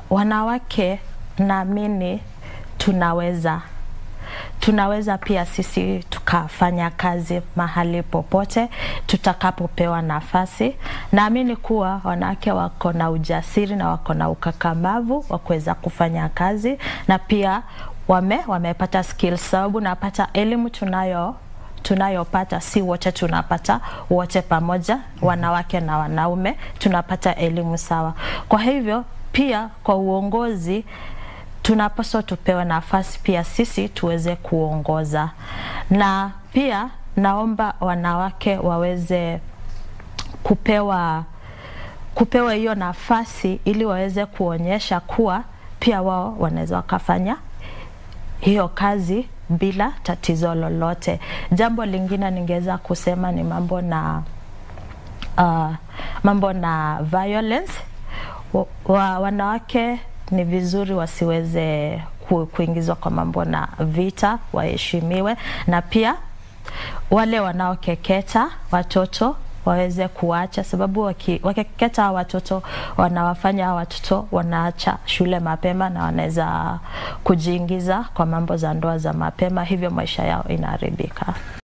wanawake naamini tunaweza tunaweza pia sisi tukafanya kazi mahali popote tutakapopewa nafasi. Naamini kuwa wanawake wako na ujasiri na wako na ukakamavu wa kuweza kufanya kazi na pia wame wamepata skills, sababu napata elimu tunayo tunayopata si wote tunapata wote pamoja, wanawake na wanaume tunapata elimu sawa. Kwa hivyo pia kwa uongozi tunapaswa tupewe nafasi pia sisi tuweze kuongoza, na pia naomba wanawake waweze kupewa kupewa hiyo nafasi ili waweze kuonyesha kuwa pia wao wanaweza wakafanya hiyo kazi bila tatizo lolote. Jambo lingine ningeweza kusema ni mambo na uh, mambo na violence wa, wa, wanawake ni vizuri wasiweze ku, kuingizwa kwa mambo na vita, waheshimiwe, na pia wale wanaokeketa watoto waweze kuacha, sababu waki, wakikeketa hawa watoto wanawafanya hawa watoto wanaacha shule mapema na wanaweza kujiingiza kwa mambo za ndoa za mapema, hivyo maisha yao inaharibika.